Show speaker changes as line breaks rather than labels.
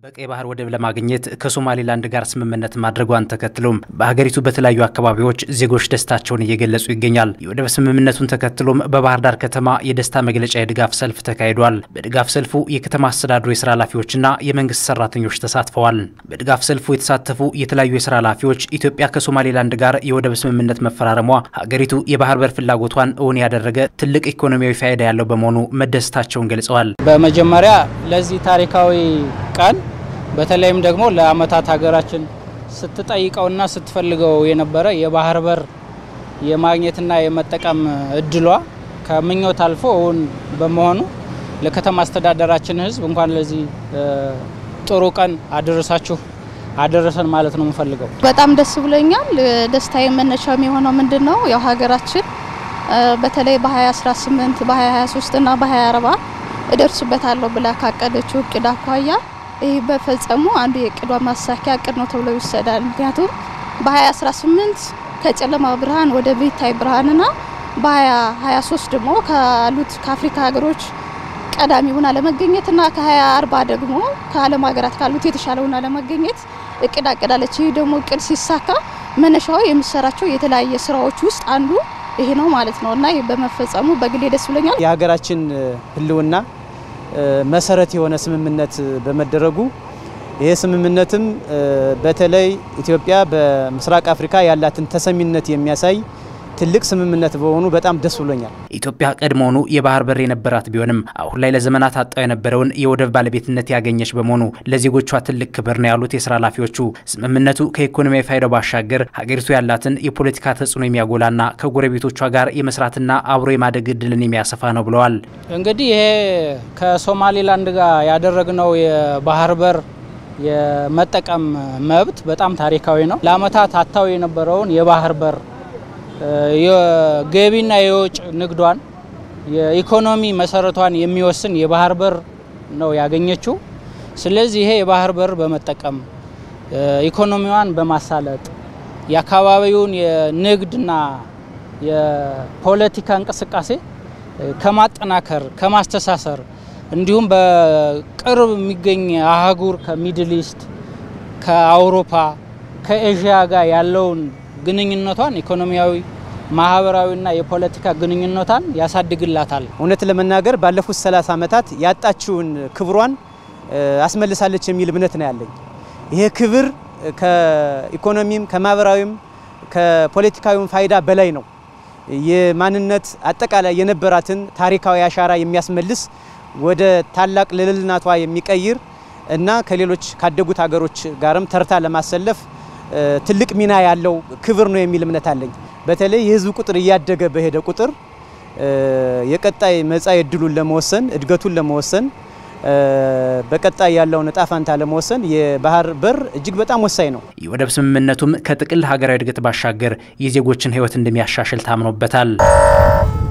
በቀይ ባህር ወደብ ለማግኘት ከሶማሌላንድ ጋር ስምምነት ማድረጓን ተከትሎም በሀገሪቱ በተለያዩ አካባቢዎች ዜጎች ደስታቸውን እየገለጹ ይገኛል። የወደብ ስምምነቱን ተከትሎም በባህር ዳር ከተማ የደስታ መግለጫ የድጋፍ ሰልፍ ተካሂዷል። በድጋፍ ሰልፉ የከተማ አስተዳደሩ የስራ ኃላፊዎችና የመንግስት ሰራተኞች ተሳትፈዋል። በድጋፍ ሰልፉ የተሳተፉ የተለያዩ የስራ ኃላፊዎች ኢትዮጵያ ከሶማሌላንድ ጋር የወደብ ስምምነት መፈራረሟ ሀገሪቱ የባህር በር ፍላጎቷን እውን ያደረገ ትልቅ ኢኮኖሚያዊ ፋይዳ ያለው በመሆኑ መደሰታቸውን ገልጸዋል።
በመጀመሪያ ለዚህ ታሪካዊ ቀን በተለይም ደግሞ ለዓመታት ሀገራችን ስትጠይቀውና ስትፈልገው የነበረ የባህር በር የማግኘትና የመጠቀም እድሏ ከምኞት አልፎ እውን በመሆኑ ለከተማ አስተዳደራችን ሕዝብ እንኳን ለዚህ ጥሩ ቀን አደረሳችሁ አደረሰን ማለት ነው የምፈልገው።
በጣም ደስ ብሎኛል። ደስታዬ መነሻም የሆነው ምንድን ነው ያው ሀገራችን በተለይ በ2018 በ2023 እና በ2040 እደርስበታለሁ ብላ ካቀደችው እቅድ አኳያ ይህ በፈጸሙ አንዱ የእቅዷ ማሳኪያ እቅድ ነው ተብሎ ይወሰዳል። ምክንያቱም በ2018 ከጨለማ ብርሃን ወደ ቤታይ ብርሃንና በ2023 ደግሞ ካሉት ከአፍሪካ ሀገሮች ቀዳሚ ሆና ለመገኘትና ከ2040 ደግሞ ከዓለም ሀገራት ካሉት የተሻለ ሆና ለመገኘት እቅድ አቅዳለች። ይህ ደግሞ እቅድ ሲሳካ መነሻው የምሰራቸው የተለያየ ስራዎች ውስጥ አንዱ ይሄ ነው ማለት ነው እና ይህ በመፈጸሙ በግሌ ደስ ብሎኛል።
የሀገራችን ህልውና መሰረት የሆነ ስምምነት በመደረጉ ይሄ ስምምነትም በተለይ ኢትዮጵያ በምስራቅ አፍሪካ ያላትን ተሰሚነት የሚያሳይ ትልቅ ስምምነት በሆኑ በጣም ደስ ብሎኛል።
ኢትዮጵያ ቀድሞውኑ የባህር በር የነበራት ቢሆንም አሁን ላይ ለዘመናት አጣው የነበረውን የወደብ ባለቤትነት ያገኘች በመሆኑ ለዜጎቿ ትልቅ ክብር ነው ያሉት የስራ ኃላፊዎቹ ስምምነቱ ከኢኮኖሚያዊ ፋይዳው ባሻገር ሀገሪቱ ያላትን የፖለቲካ ተጽዕኖ የሚያጎላና ከጎረቤቶቿ ጋር የመስራትና አብሮ የማደግ እድልን የሚያሰፋ ነው ብለዋል።
እንግዲህ ይሄ ከሶማሌላንድ ጋር ያደረግነው የባህር በር የመጠቀም መብት በጣም ታሪካዊ ነው። ለአመታት አታው የነበረውን የባህር በር የገቢና የውጭ ንግዷን የኢኮኖሚ መሰረቷን የሚወስን የባህር በር ነው ያገኘችው። ስለዚህ ይሄ የባህር በር በመጠቀም ኢኮኖሚዋን በማሳለጥ የአካባቢውን የንግድና የፖለቲካ እንቅስቃሴ ከማጠናከር ከማስተሳሰር እንዲሁም በቅርብ የሚገኝ አህጉር ከሚድል ኢስት ከአውሮፓ ከኤዥያ ጋር ያለውን ግንኙነቷን ኢኮኖሚያዊ፣ ማህበራዊና የፖለቲካ ግንኙነቷን ያሳድግላታል።
እውነት ለመናገር ባለፉት 30 ዓመታት ያጣችውን ክብሯን አስመልሳለች የሚል እምነት ነው ያለኝ። ይሄ ክብር ከኢኮኖሚም ከማህበራዊም ከፖለቲካዊም ፋይዳ በላይ ነው። የማንነት አጠቃላይ የነበራትን ታሪካዊ አሻራ የሚያስመልስ ወደ ታላቅ ልዕልናቷ የሚቀይር እና ከሌሎች ካደጉት ሀገሮች ጋርም ተርታ ለማሰለፍ ትልቅ ሚና ያለው ክብር ነው የሚል እምነት አለኝ። በተለይ የህዝብ ቁጥር እያደገ በሄደ ቁጥር የቀጣይ መጻኢ ዕድሉን ለመወሰን እድገቱን ለመወሰን በቀጣይ ያለውን እጣ ፋንታ ለመወሰን የባህር በር እጅግ በጣም ወሳኝ ነው።
የወደብ ስምምነቱም ከጥቅል ሀገራዊ እድገት ባሻገር የዜጎችን ህይወት እንደሚያሻሽል ታምኖበታል።